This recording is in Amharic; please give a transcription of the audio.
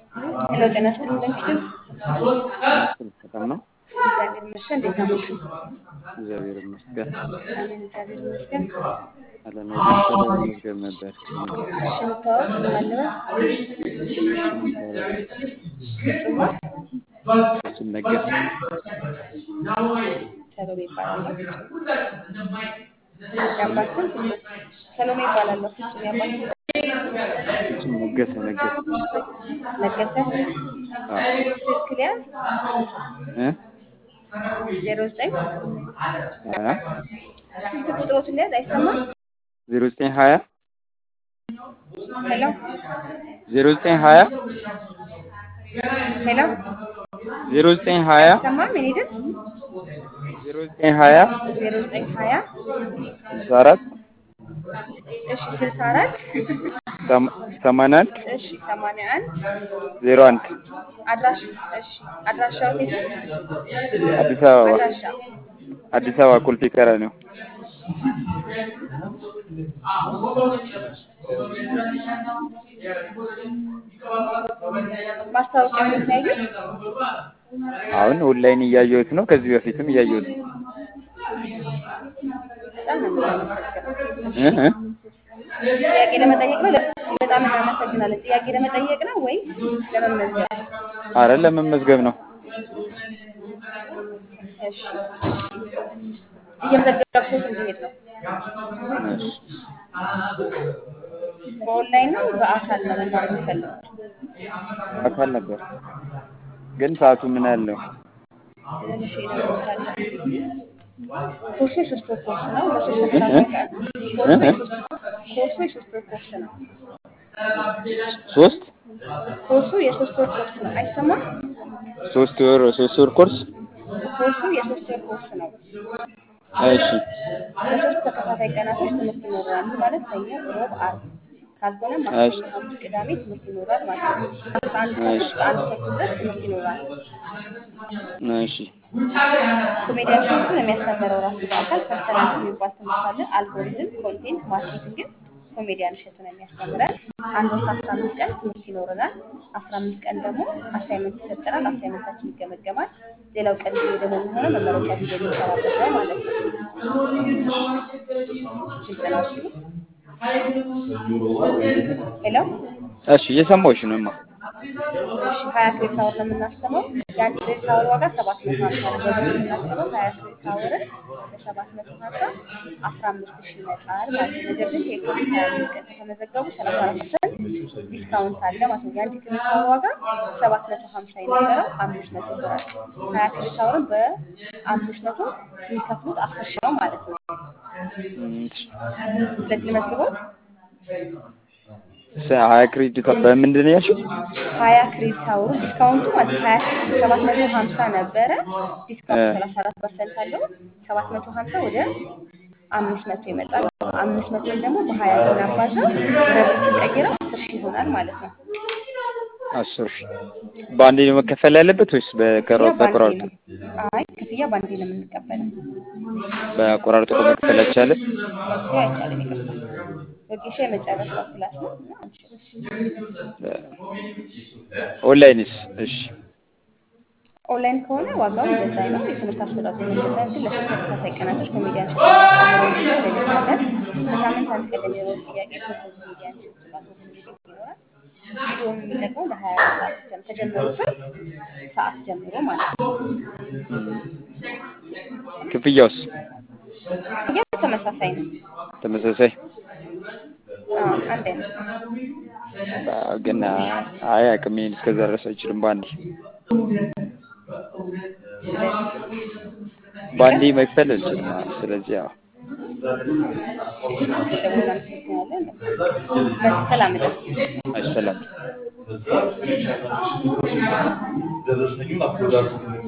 ሄሎ ጤና ይስጥልኝ እንደምሽት ሰላም ነው። እግዚአብሔር ይመስገን። እንዴት አመሹ? እግዚአብሔር ይመስገን። አሜን እግዚአብሔር ይመስገን። አለም የደሰለ መመዝገብ ነበር። እሺ እንታወቅ ማለበት ፍጹማ ፍጹም ነገሰ ሰሎሜ ይባላለሁ። የአባት ስም ፍጹም ሰሎሜ ይባላለሁ። ፍጹም የአባት ስም ፍጹም ነገሰ ነገሰ ነገሰ አዎ ስልክ ሊያዝ እ ዜሮ ዘጠኝ ሀያ ስልክ ቁጥሮትን ሊያዝ አይሰማም። ዜሮ ዘጠኝ ሀያ ሄሎ ዜሮ ዘጠኝ ሀያ ሄሎ ዜሮ ዘጠኝ ሀያ አይሰማም። የኔ ድምፅ ዜሮ ዘጠኝ ሀያ ዜሮ ዘጠኝ ሀያ ስልሳ አራት እሺ ስልሳ አራት ሰማንያ አንድ እሺ ሰማንያ አንድ ዜሮ አንድ አድራሽ እሺ አድራሻው የት ነው? አዲስ አበባ አድራሻ አዲስ አበባ ቁልፊ ቀራኒዮ ማስታወቂያ ምን ላይ ግን አሁን ኦንላይን እያየሁት ነው። ከዚህ በፊትም እያየሁት ነው። በጣም ነው የምናመሰግነው። እ እ ጥያቄ ለመጠየቅ ነው። በጣም እናመሰግናለን። ጥያቄ ለመጠየቅ ነው ወይስ ለመመዝገብ? አረ ለመመዝገብ ነው። እሺ እየመዘገብኩት እንዲሄድ ነው። እሺ በኦንላይን ነው በአካል ነው መማር የሚፈልጉት? አካል ነበር ግን ሰዓቱ ምን ያህል ነው? እሺ እነግሮታለሁ። ኮርሱ የሶስት ወር ኮርስ ነው። ለሶስት ተከታታይ ቀን ኮርሱ የሶስት ኮርሱ የሶስት ወር ኮርስ ነው። ሶስት ኮርሱ የሶስት ወር ኮርስ ነው። አይሰማም? ሶስት ወር ሶስት ወር ኮርስ ኮርሱ የሶስት ወር ኮርስ ነው። እሺ ለሶስት ተከታታይ ቀናቶች ትምህርት ይኖራል። ማለት ሰኞ፣ ሮብ፣ አርብ ካልሆነ ማክሰኞ፣ ሐሙስ፣ ቅዳሜ ትምህርት ይኖራል ማለት ነው። አስራ አንድ ተኩል እስከ አንድ ተኩል ድረስ ትምህርት ይኖራል። እሺ ኮሜዲያን ትምህርት ነው የሚያስተምረው ራሱ በአካል ፐርሰናል የሚባል ትምህርት አለ። አልጎሪዝም፣ ኮንቴንት ማርኬቲንግን ኮሜዲያን እሸቱ ነው የሚያስተምረን። አንድ ወር ከአስራ አምስት ቀን ትምህርት ይኖረናል። አስራ አምስት ቀን ደግሞ አሳይመንት ይሰጠናል። አሳይመንታችን ይገመገማል። ሌላው ቀን ጊዜ ደግሞ የሚሆነው መመረቂያ ጊዜ የሚሰራበት ነው ማለት ነው። ግልጽ ነው እሱ። ሄሎ እሺ እየሰማሁሽ ነው እማ። እሺ ሀያ ክሬዲት አወር ነው የምናስተምረው። የአንድ ክሬዲት አወር ዋጋ ሰባት መቶ ሀምሳ ነው። በዚህ የምናስተምረው ሀያ ክሬዲት አወርን በሰባት መቶ ሀምሳ አስራ አምስት ሺህ ይመጣል ማለት ነው። ነገር ግን የካቲት ሀያ አምስት ቀን ከተመዘገቡ ሰላሳ አራት ፐርሰንት ዲስካውንት አለ ማለት ነው። የአንድ ክሬዲት አወር ዋጋ ሰባት መቶ ሀምሳ የነበረው አምስት መቶ ይሆናል። ሀያ ክሬዲት አወርን በአምስት መቶ የሚከፍሉት አስር ሺህ ነው ማለት ነው። ስለዚህ መዝግቦት ሀያ ክሬዲት በምንድን ነው ያልሽው? ሀያ ክሬዲት አወሩ ዲስካውንቱ ማለት ሀያ ሰባት መቶ ሀምሳ ነበረ። ዲስካውንት ሰላሳ አራት ፐርሰንት አለው። ሰባት መቶ ሀምሳ ወደ አምስት መቶ ይመጣል። አምስት መቶን ደግሞ በሀያ ስናባዛው በብር ስንቀይረው አስር ሺህ ይሆናል ማለት ነው። አስር ሺህ በአንዴ ነው መከፈል ያለበት ወይስ በቀራ ክፍያ ባንዴ በቆራርጦ? ነው። አይ ክፍያ ባንዴ ነው የምንቀበለው። በቆራርጦ መክፈል አይቻልም? መክፈያ አይቻልም። ይቅርታ ወጌሻ የመጨረሻው ክላስ ነው እና አንችልም። ኦንላይንስ? እሺ ኦንላይን ከሆነ ዋጋው እንደዛ ነው። የትምህርት አሰጣጡ እንደዛ ነው። ግን ለሶስት ተከታታይ ቀናቶች ኮሜዲያን ሸቱ የሚያስተምረውን ቪዲዮ እንልካለን። በሳምንት አንድ ቀን ለሚኖረው ጥያቄ በኮሜዲያን ሸቱ ጋር ሶስት ቪዲዮ ይኖራል። ቪዲዮውን የሚጠቅመው ለሀያ አራት ሰዓት ብቻ ነው። ከጀመሩበት ሰዓት ጀምሮ ማለት ነው። ክፍያውስ ክፍያ ተመሳሳይ ነው። ተመሳሳይ? አዎ፣ አንድ አይነት ነው። አዎ፣ ግን አይ አቅሜን እስከዛ ድረስ አይችልም በአንዴ በአንዴ መክፈል አልችልም። አዎ፣ ስለዚህ ያው ደውለን እናመሰግናለን። ሰላም እደር። አይሰላም ደረሰኙን አፕሎድ አድርጉ